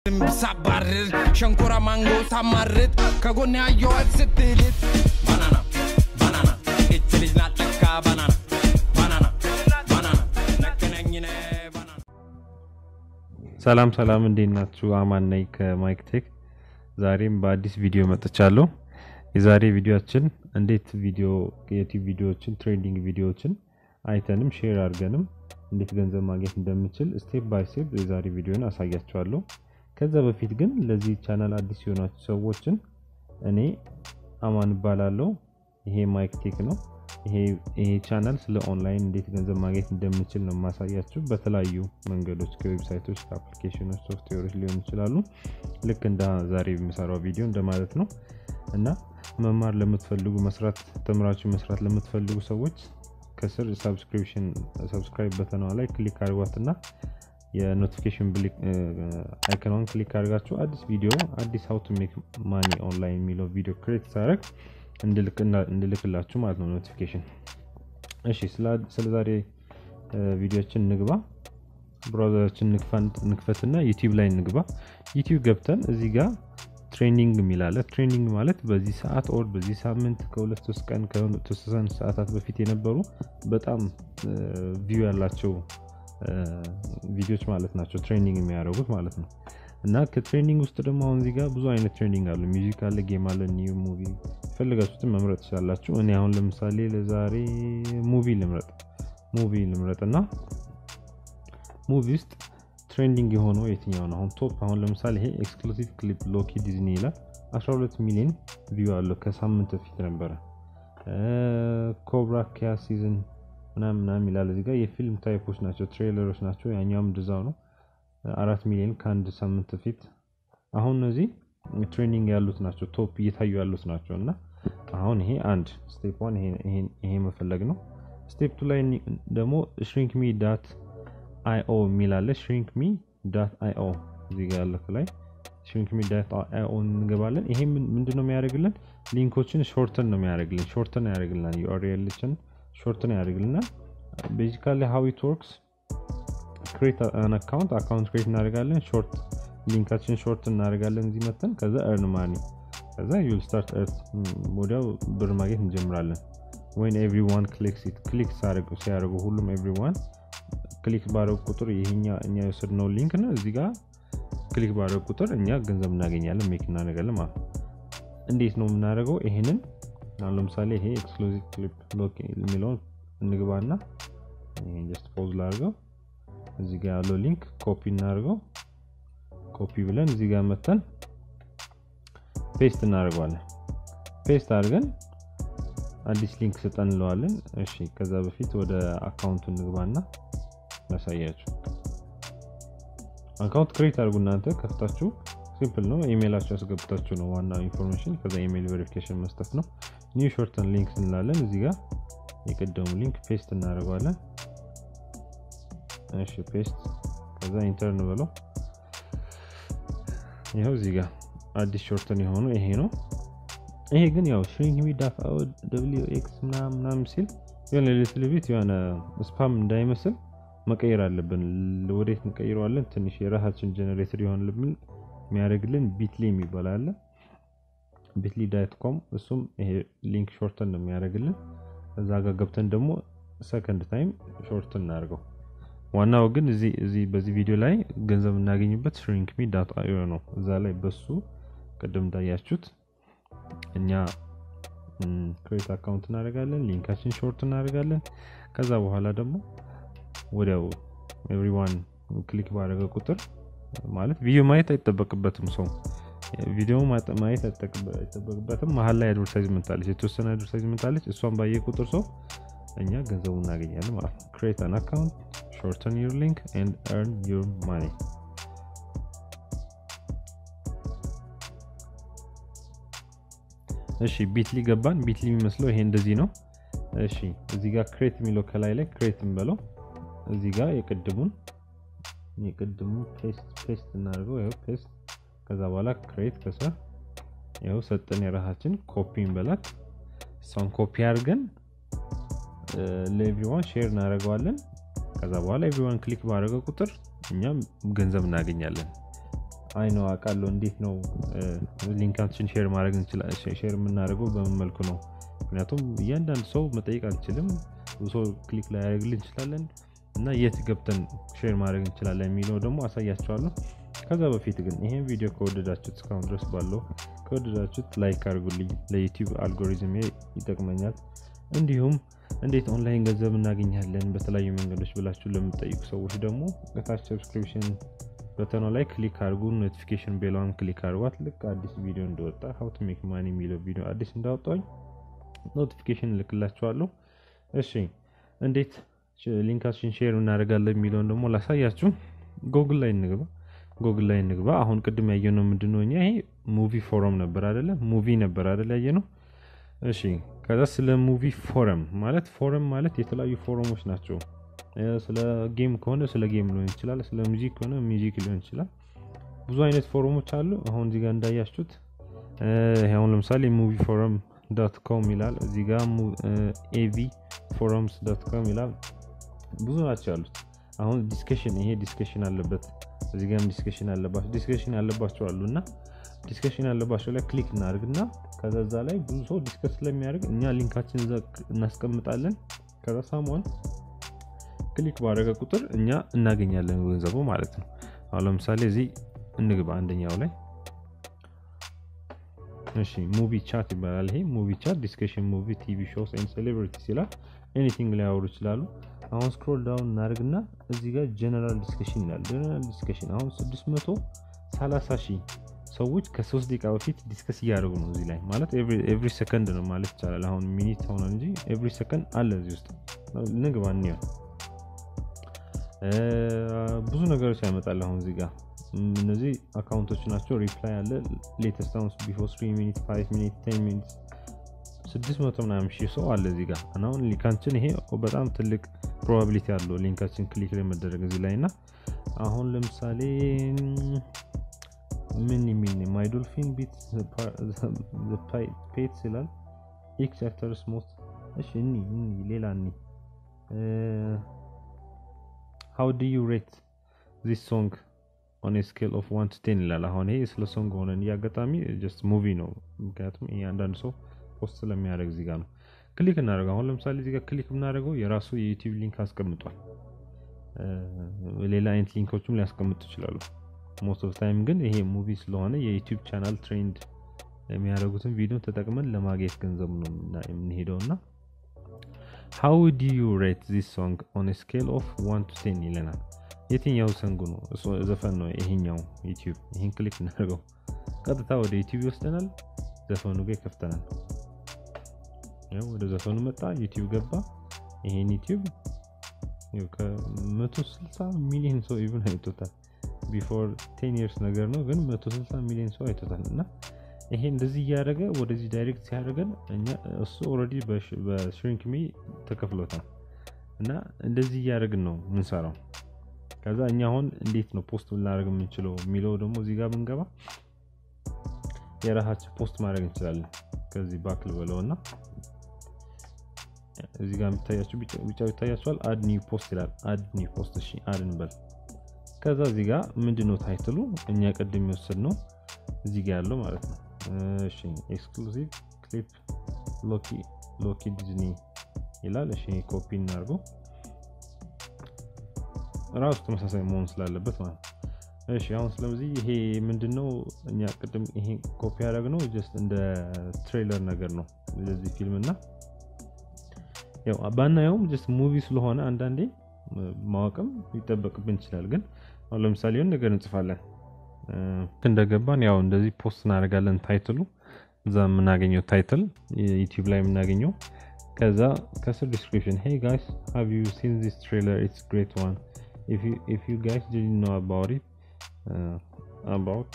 ዝንብ ሳባርር ሸንኮራ ማንጎ ሳማርጥ ከጎን ያየዋት ስትልት ባናና ባናና እች ልጅ ናት ለካ ባናና ባናና ባናና ነክነኝነ ባናና ሰላም ሰላም፣ እንዴት ናችሁ? አማን ነኝ ከማይክ ቴክ። ዛሬም በአዲስ ቪዲዮ መጥቻለሁ። የዛሬ ቪዲዮችን እንዴት ቪዲዮ የዩቲዩብ ቪዲዮዎችን ትሬንዲንግ ቪዲዮዎችን አይተንም ሼር አድርገንም እንዴት ገንዘብ ማግኘት እንደምችል ስቴፕ ባይ ስቴፕ የዛሬ ቪዲዮን አሳያችኋለሁ። ከዛ በፊት ግን ለዚህ ቻናል አዲስ የሆናችሁ ሰዎችን እኔ አማን እባላለሁ። ይሄ ማይክ ቴክ ነው። ይሄ ቻናል ስለ ኦንላይን እንዴት ገንዘብ ማግኘት እንደምችል ነው የማሳያችሁ። በተለያዩ መንገዶች ከዌብሳይቶች፣ ከአፕሊኬሽኖች፣ ሶፍትዌሮች ሊሆኑ ይችላሉ። ልክ እንደ ዛሬ የምሰራው ቪዲዮ እንደማለት ነው እና መማር ለምትፈልጉ መስራት ተምራችሁ መስራት ለምትፈልጉ ሰዎች ከስር ሰብስክሪፕሽን ሰብስክራይብ በተኗ ላይ ክሊክ አድርጓትና የኖቲፊኬሽን አይከኗን ክሊክ አድርጋችሁ አዲስ ቪዲዮ አዲስ ሀው ቱ ሜክ ማኒ ኦንላይን የሚለው ቪዲዮ ክሬት ሳደርግ እንድልክላችሁ ማለት ነው ኖቲፊኬሽን። እሺ ስለ ዛሬ ቪዲዮችን ንግባ። ብራውዘራችን ንክፈትና ዩቲዩብ ላይ ንግባ። ዩቲዩብ ገብተን እዚህ ጋር ትሬኒንግ የሚላለ ትሬኒንግ ማለት በዚህ ሰዓት ኦር በዚህ ሳምንት ከሁለት ሶስት ቀን ከተወሰኑ ሰዓታት በፊት የነበሩ በጣም ቪው ያላቸው ቪዲዮዎች ማለት ናቸው ትሬኒንግ የሚያደርጉት ማለት ነው። እና ከትሬኒንግ ውስጥ ደግሞ አሁን እዚህ ጋር ብዙ አይነት ትሬኒንግ አሉ። ሚውዚክ አለ፣ ጌም አለ፣ ኒው ሙቪ የፈለጋችሁትን መምረጥ ትችላላችሁ። እኔ አሁን ለምሳሌ ለዛሬ ሙቪ ልምረጥ ሙቪ ልምረጥ እና ሙቪ ውስጥ ትሬንዲንግ የሆነው የትኛው ነው? አሁን ቶፕ አሁን ለምሳሌ ይሄ ኤክስክሉሲቭ ክሊፕ ሎኪ ዲዝኒ ይላል 12 ሚሊዮን ቪው አለው ከሳምንት በፊት ነበረ። ኮብራ ኪያ ሲዝን ምናምን ምናምን ይላል እዚህ ጋር የፊልም ታይፖች ናቸው፣ ትሬለሮች ናቸው። ያኛውም ድዛው ነው አራት ሚሊዮን ከአንድ ሳምንት በፊት አሁን እነዚህ ትሬኒንግ ያሉት ናቸው፣ ቶፕ እየታዩ ያሉት ናቸው። እና አሁን ይሄ አንድ ስቴፕ ዋን ይሄ መፈለግ ነው። ስቴፕ ቱ ላይ ደግሞ ሽሪንክ ሚ ዳት አይኦ የሚል አለ። ሽሪንክ ሚ ዳት አይኦ እዚህ ጋር ያለ ላይ ሽሪንክ ሚ ዳት አይኦ እንገባለን። ይሄ ምንድን ነው የሚያደርግልን? ሊንኮችን ሾርተን ነው የሚያደርግልን፣ ሾርተን ያደርግልናል። ዩአርኤልችን ሾርተን ያደርግልናል። ቤዚካሊ ሃው ኢት ወርክስ ክሬት አን አካውንት አካውንት ክሬት እናደርጋለን። ሾርት ሊንካችን ሾርት እናደርጋለን እዚህ መተን ከዛ እርን ማኒ ከዛ ዩል ስታርት እርት ወዲያው ብር ማግኘት እንጀምራለን። ወይን ኤቭሪዋን ክሊክስ ኢት ክሊክ ሲያደርጉ ሁሉም ኤቭሪዋን ክሊክ ባደረጉ ቁጥር ይሄኛ እኛ የወሰድነው ሊንክ ነው። እዚህ ጋር ክሊክ ባደረጉ ቁጥር እኛ ገንዘብ እናገኛለን፣ ሜክ እናደርጋለን ማለት ነው። እንዴት ነው የምናደርገው? ይሄንን አሁን ለምሳሌ ይሄ ኤክስክሉዚቭ ክሊፕ ሎክ የሚለውን እንግባና ይሄን ጀስት ፖዝ ላድርገው እዚህ ጋር ያለው ሊንክ ኮፒ እናደርገው። ኮፒ ብለን እዚህ ጋር መተን ፔስት እናደርገዋለን። ፔስት አድርገን አዲስ ሊንክ ስጠን እንለዋለን። እሺ፣ ከዛ በፊት ወደ አካውንቱ እንግባና ያሳያችሁ። አካውንት ክሬት አድርጉ እናንተ ከፍታችሁ፣ ሲምፕል ነው። ኢሜይላችሁ ያስገብታችሁ ነው ዋናው ኢንፎርሜሽን። ከዛ ኢሜይል ቬሪፊኬሽን መስጠት ነው። ኒው ሾርተን ሊንክስ እንላለን። እዚህ ጋር የቀደሙ ሊንክ ፔስት እናደርገዋለን። እሺ ፔስት ከዛ ኢንተርን ብለው ይኸው እዚህ ጋር አዲስ ሾርተን የሆኑ ይሄ ነው። ይሄ ግን ያው ሽሪንክ ሚ ዳት ደብሊው ኤክስ ምናምን ምናምን ሲል የሆነ ሊትል ቢት የሆነ ስፓም እንዳይመስል መቀየር አለብን። ወዴት እንቀይረዋለን? ትንሽ የራሳችን ጀኔሬተር የሆንልብን የሚያደርግልን ቢትሊ የሚባል አለ። ቢትሊ ዳት ኮም እሱም ይሄ ሊንክ ሾርተን ነው የሚያደርግልን። እዛ ጋር ገብተን ደግሞ ሰከንድ ታይም ሾርተን እናደርገው። ዋናው ግን እዚህ በዚህ ቪዲዮ ላይ ገንዘብ እናገኝበት ሽሪንክ ሚ ዳት አዮ ነው። እዛ ላይ በሱ ቅድም እንዳያችሁት እኛ ክሬት አካውንት እናደርጋለን፣ ሊንካችን ሾርት እናደርጋለን። ከዛ በኋላ ደግሞ ወዲያው ኤቭሪዋን ክሊክ ባደረገ ቁጥር ማለት ቪዲዮ ማየት አይጠበቅበትም ሰው ቪዲዮ ማየት አይጠበቅበትም። መሀል ላይ አድቨርታይዝመንት አለች፣ የተወሰነ አድቨርታይዝመንት አለች። እሷን ባየ ቁጥር ሰው እኛ ገንዘቡ እናገኛለን ማለት ነው። ክሬት አን አካውንት shorten your link and earn your money እሺ ቢትሊ ገባን ቢትሊ የሚመስለው ይሄ እንደዚህ ነው እሺ እዚህ ጋር ክሬት የሚለው ከላይ ላይ ክሬት እንበለው እዚህ ጋር የቅድሙን የቅድሙ ፔስት ፔስት እናደርገው ይኸው ፔስት ከዛ በኋላ ክሬት ከስር ይኸው ሰጠን የራሳችን ኮፒ እንበላት እሷን ኮፒ አድርገን ለኤቭሪዋን ሼር እናደርገዋለን ከዛ በኋላ ኤቭሪዋን ክሊክ ባደረገ ቁጥር እኛም ገንዘብ እናገኛለን አይ ነው አውቃለሁ። እንዴት ነው ሊንካችን ሼር ማድረግ ሼር የምናደርገው በምን መልኩ ነው? ምክንያቱም እያንዳንድ ሰው መጠየቅ አንችልም። ሰው ክሊክ ላይ ያደርግልን እንችላለን እና የት ገብተን ሼር ማድረግ እንችላለን የሚለው ደግሞ አሳያቸዋለሁ። ከዛ በፊት ግን ይሄን ቪዲዮ ከወደዳችሁት እስካሁን ድረስ ባለው ከወደዳችሁት ላይክ አድርጉልኝ። ለዩቲዩብ አልጎሪዝም ይጠቅመኛል። እንዲሁም እንዴት ኦንላይን ገንዘብ እናገኛለን በተለያዩ መንገዶች ብላችሁ ለምጠይቁ ሰዎች ደግሞ ከታች ሰብስክሪፕሽን በተኗ ላይ ክሊክ አድርጉ። ኖቲፊኬሽን ቤሏን ክሊክ አድርጓት። ልክ አዲስ ቪዲዮ እንደወጣ ሀው ቱ ሜክ ማኒ የሚለው ቪዲዮ አዲስ እንዳወጣኝ ኖቲፊኬሽን እልክላችኋለሁ። እሺ እንዴት ሊንካችን ሼር እናደርጋለን የሚለውን ደግሞ ላሳያችሁ። ጎግል ላይ እንግባ። ጎግል ላይ እንግባ። አሁን ቅድም ያየነው ምንድን ነው? እኛ ይሄ ሙቪ ፎረም ነበር አደለ? ሙቪ ነበር አደለ? ያየነው። እሺ ከዛ ስለ ሙቪ ፎረም ማለት ፎረም ማለት የተለያዩ ፎረሞች ናቸው። ስለ ጌም ከሆነ ስለ ጌም ሊሆን ይችላል። ስለ ሙዚክ ከሆነ ሙዚክ ሊሆን ይችላል። ብዙ አይነት ፎረሞች አሉ። አሁን እዚህ ጋር እንዳያችሁት አሁን ለምሳሌ ሙቪ ፎረም ዶት ኮም ይላል። እዚህ ጋር ኤቪ ፎረምስ ዶት ኮም ይላል። ብዙ ናቸው ያሉት። አሁን ዲስከሽን ይሄ ዲስከሽን አለበት። እዚህ ጋርም ዲስከሽን አለባቸው ዲስከሽን ያለባቸው አሉ እና ዲስከሽን ያለባቸው ላይ ክሊክ እናደርግና ከዛ እዛ ላይ ብዙ ሰው ዲስከስ ስለሚያደርግ እኛ ሊንካችን እናስቀምጣለን። ከዛ ሳሟን ክሊክ ባደረገ ቁጥር እኛ እናገኛለን ገንዘቡ ማለት ነው። አሁን ለምሳሌ እዚህ እንግባ አንደኛው ላይ እሺ ሙቪ ቻት ይባላል። ይሄ ሙቪ ቻት ዲስከሽን ሙቪ ቲቪ ሾውስ ኤንድ ሴሌብሪቲስ ይላል። ኤኒቲንግ ላይ ያወሩ ይችላሉ። አሁን ስክሮል ዳውን እናደርግና እዚህ ጋር ጀነራል ዲስከሽን ይላል። ጀነራል ዲስከሽን አሁን 630 ሺህ ሰዎች ከሶስት ደቂቃ በፊት ዲስከስ እያደረጉ ነው እዚህ ላይ ማለት ኤቭሪ ሰከንድ ነው ማለት ይቻላል። አሁን ሚኒት ሆነ እንጂ ኤቭሪ ሰከንድ አለ እዚህ ውስጥ ንግባ እንየው። ብዙ ነገሮች ያመጣል። አሁን እዚህ ጋር እነዚህ አካውንቶች ናቸው። ሪፕላይ አለ ሌተስት አሁን ቢፎር 3 ሚኒት 5 ሚኒት 10 ሚኒት 600 ምናምን ሺህ ሰው አለ እዚህ ጋር እና አሁን ሊንካችን ይሄ በጣም ትልቅ ፕሮባቢሊቲ አለው ሊንካችን ክሊክ ላይ መደረግ እዚህ ላይ እና አሁን ለምሳሌ ምን የሚል ማይ ዶልፊን ቢት ፔትስ ይላል ኤክስ አክተርስ ሞስት እሺ እኒ እኒ ሌላ እኒ ሃው ዱ ዩ ሬት ዚስ ሶንግ ኦን ስኬል ኦፍ ዋን ቱ ቴን ይላል። አሁን ይሄ ስለ ሶንግ ሆነ እንዲህ አጋጣሚ ጀስት ሙቪ ነው። ምክንያቱም ይሄ አንዳንድ ሰው ፖስት ስለሚያደርግ እዚህ ጋር ነው ክሊክ እናደርገው። አሁን ለምሳሌ እዚህ ጋር ክሊክ ብናደርገው የራሱ የዩቲዩብ ሊንክ አስቀምጧል። ሌላ አይነት ሊንኮችም ሊያስቀምጡ ይችላሉ። ሞስት ኦፍ ታይም ግን ይሄ ሙቪ ስለሆነ የዩቲዩብ ቻናል ትሬንድ የሚያደርጉትን ቪዲዮ ተጠቅመን ለማግኘት ገንዘብ ነው የምንሄደው እና ሃው ዱ ዩ ሬት ዚስ ሶንግ ኦን ስኬል ኦፍ ዋን ቱ ቴን ይለናል። የትኛው ሰንጉ ነው? ዘፈን ነው ይሄኛው ዩቲዩብ። ይህን ክሊክ እናደርገው ቀጥታ ወደ ዩቲዩብ ይወስደናል። ዘፈኑ ጋር ይከፍተናል። ወደ ዘፈኑ መጣ፣ ዩቲዩብ ገባ። ይሄን ዩቲዩብ ከ160 ሚሊዮን ሰው ኢቭን አይቶታል። ቢፎር ቴን ይርስ ነገር ነው ግን 160 ሚሊዮን ሰው አይቶታል። እና ይሄ እንደዚህ እያደረገ ወደዚህ ዳይሬክት ሲያደርገን እኛ እሱ ኦልሬዲ በሽሪንክ ሚ ተከፍሎታል። እና እንደዚህ እያደረግን ነው ምንሰራው። ከዛ እኛ አሁን እንዴት ነው ፖስት ልናደርግ የምንችለው የሚለው ደግሞ እዚህ ጋር ብንገባ የራሳችን ፖስት ማድረግ እንችላለን። ከዚህ ባክል በለው እና እዚህ ጋር የሚታያቸው ቢጫው ይታያቸዋል። አድ ኒው ፖስት ይላል። አድ ኒው ፖስት እሺ፣ አድ እንበል። ከዛ እዚህ ጋር ምንድነው ታይትሉ እኛ ቅድም የወሰድ ነው እዚህ ጋር ያለው ማለት ነው። እሺ ኤክስክሉሲቭ ክሊፕ ሎኪ ሎኪ ዲዝኒ ይላል። እሺ ኮፒ እናድርገው ራሱ ተመሳሳይ መሆን ስላለበት ማለት ነው። እሺ አሁን ስለዚህ ይሄ ምንድነው እኛ ቅድም ይሄ ኮፒ ያደረግነው ጀስት እንደ ትሬለር ነገር ነው ለዚህ ፊልም እና ያው ባናየውም ጀስት ሙቪ ስለሆነ አንዳንዴ ማወቅም ሊጠበቅብን ይችላል። ግን አሁን ለምሳሌ የሆነ ነገር እንጽፋለን እንደገባን ያው እንደዚህ ፖስት እናደርጋለን። ታይትሉ እዛ የምናገኘው ታይትል ዩቲዩብ ላይ የምናገኘው ከዛ ከስር ዲስክሪፕሽን ሄይ ጋይስ ሃቭ ዩ ሲን ዚስ ትሬለር ኢትስ ግሬት ዋን ኢፍ ዩ ጋይስ ዲድንት ኖው አባውት ኢት አባውት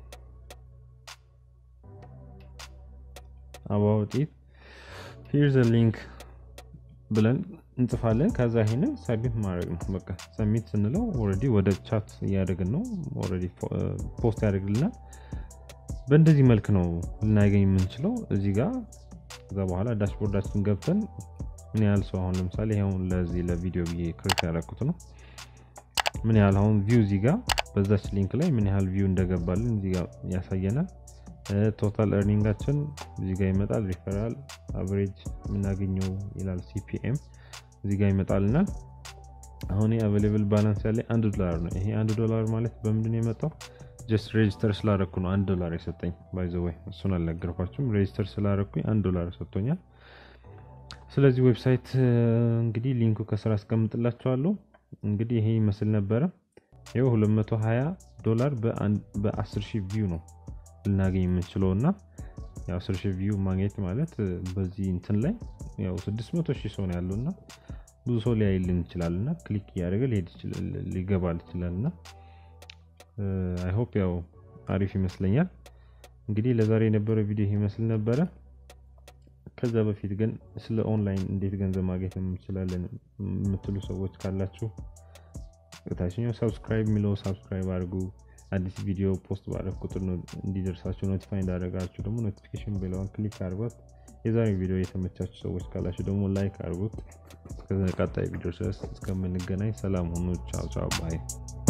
አባውት ኢት ሂርዝ ሊንክ ብለን እንጽፋለን። ከዛ ይሄንን ሰሚት ማድረግ ነው። በቃ ሰሚት ስንለው ኦልሬዲ ወደ ቻት እያደረግን ነው። ኦልሬዲ ፖስት ያደርግልናል። በእንደዚህ መልክ ነው ልናገኝ የምንችለው እዚህ ጋር። ከዛ በኋላ ዳሽቦርዳችን ገብተን ምን ያህል ሰው አሁን ለምሳሌ አሁን ለዚህ ለቪዲዮ ብዬ ክሬት ያደረኩት ነው ምን ያህል አሁን ቪው እዚህ ጋር በዛች ሊንክ ላይ ምን ያህል ቪው እንደገባልን እዚህ ጋር ያሳየናል። ቶታል ኤርኒንጋችን እዚህ ጋር ይመጣል። ሪፈራል አቨሬጅ የምናገኘው ይላል ሲፒኤም እዚህ ጋር ይመጣልናል። አሁን አቬሌብል ባላንስ ያለ አንድ ዶላር ነው። ይሄ አንድ ዶላር ማለት በምንድን ነው የመጣው? ጀስት ሬጅስተር ስላረኩ ነው አንድ ዶላር የሰጠኝ። ባይዘወይ እሱን አልነገርኳችሁም። ሬጅስተር ስላረኩኝ አንድ ዶላር ሰጥቶኛል። ስለዚህ ዌብሳይት እንግዲህ ሊንኩ ከስራ አስቀምጥላችኋለሁ። እንግዲህ ይሄ ይመስል ነበረ። ይኸው 220 ዶላር በ10 ሺህ ቪው ነው ልናገኝ የምንችለው እና የ10 ሺህ ቪው ማግኘት ማለት በዚህ እንትን ላይ ያው 600 ሺህ ሰው ነው ያለው እና ብዙ ሰው ሊያይልን ይችላል እና ክሊክ እያደረገ ሊገባል ይችላል እና አይሆፕ ያው አሪፍ ይመስለኛል። እንግዲህ ለዛሬ የነበረው ቪዲዮ ይመስል ነበረ። ከዛ በፊት ግን ስለ ኦንላይን እንዴት ገንዘብ ማግኘት እንችላለን የምትሉ ሰዎች ካላችሁ ታችኛው ሰብስክራይብ የሚለው ሰብስክራይብ አድርጉ። አዲስ ቪዲዮ ፖስት ባደረግ ቁጥር እንዲደርሳችሁ ኖቲፋይ እንዳደረጋችሁ ደግሞ ኖቲፊኬሽን ቤለዋን ክሊክ አድርጓት። የዛሬ ቪዲዮ የተመቻችሁ ሰዎች ካላችሁ ደግሞ ላይክ አድርጉት። እስከ ቀጣይ ቪዲዮ ድረስ እስከምንገናኝ ሰላም ሁኑ። ቻው ቻው ባይ